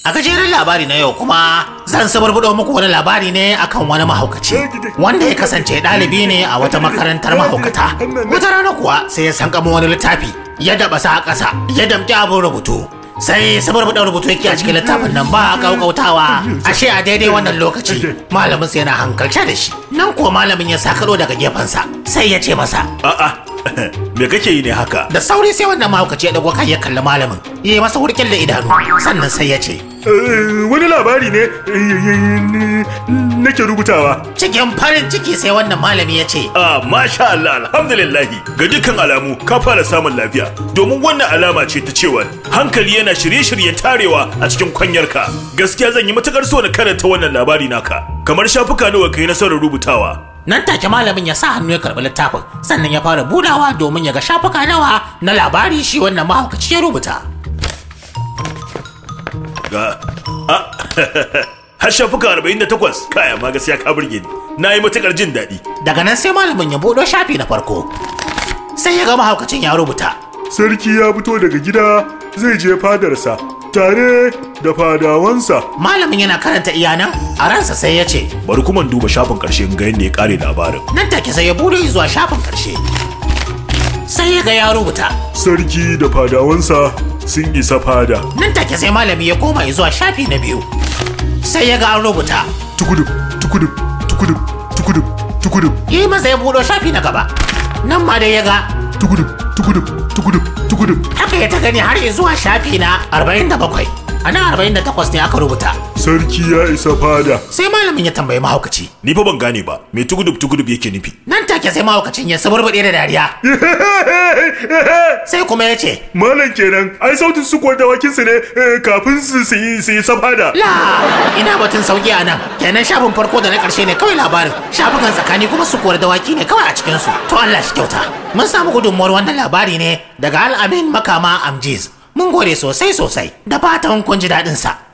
A gajeren labari na yau kuma zan sabarbuɗo muku wani labari ne akan wani mahaukaci wanda ya kasance ɗalibi ne a wata makarantar mahaukata. Wata rana kuwa sai ya sankamo wani littafi ya daba sa a ƙasa ya damƙi abin rubutu. Sai sabarbuɗin rubutu yake a cikin littafin nan ba a ƙauƙautawa ashe a daidai wannan lokaci malamin sa yana hankalce da shi. Nan kuwa malamin ya sakalo daga gefensa sai ya ce masa A'a, me kake yi ne haka? da sauri sai wannan mahaukaci ya dago kai ya kalli malamin ya yi masa wurkin da idanu sannan sai ya ce wani labari ne nake rubutawa cikin farin ciki sai wannan malami ya ce Ah, masha Allah, alhamdulillahi. Ga dukkan alamu ka fara samun lafiya. Domin wannan alama ce ta cewa hankali yana shirye-shiryen tarewa a cikin kwanyarka. Gaskiya zan yi matukar so na karanta wannan labari naka. Kamar shafuka nawa kai nasarar rubutawa. nan take malamin ya sa hannu ya karɓi littafin sannan ya fara budawa domin ya ga shafuka nawa na labari shi wannan mahaukaci ya rubuta Ga ah, har shafuka 48 kai amma gaskiya ka burge ni. Na yi matukar jin daɗi. daga nan sai malamin ya buɗo shafi na farko sai ya ga mahaukacin ya rubuta sarki ya fito daga gida zai je fadarsa tare da fadawansa malamin yana karanta iyanan a ransa sai ya ce Bari kuma in duba shafin ƙarshe in ga yadda ya ƙare labarin. nan take sai ya buɗe zuwa shafin ƙarshe sai ya ga ya rubuta sarki da fadawansa sun isa fada nan take sai malami ya koma zuwa shafi na biyu sai ya ga an rubuta tukudub tukudub tukudub tukudub tukudub yi masa ya buɗo shafi na gaba nan ma dai ya ga tukudub tukudub tukudub tukudub haka ya ta gani har zuwa shafi na 47 a nan 48 ne aka rubuta sarki ya isa fada sai malamin ya tambayi mahaukaci Ni fa ban gane ba, me tugudub tugudub yake nufi? nan take sai mahaukacin ya saburbuɗe da dariya sai kuma ya ce malam kenan ai sautin su kuwa dawakinsu ne eh, kafin su su yi su yi safada la ina batun sauki a nan kenan shafin farko da na ƙarshe ne kawai labarin shafukan tsakani kuma su kori dawaki ne kawai a cikinsu to Allah shi kyauta mun samu gudunmuwar wannan labari ne daga al'amin makama amjiz mun gode sosai sosai da fatan kun ji daɗinsa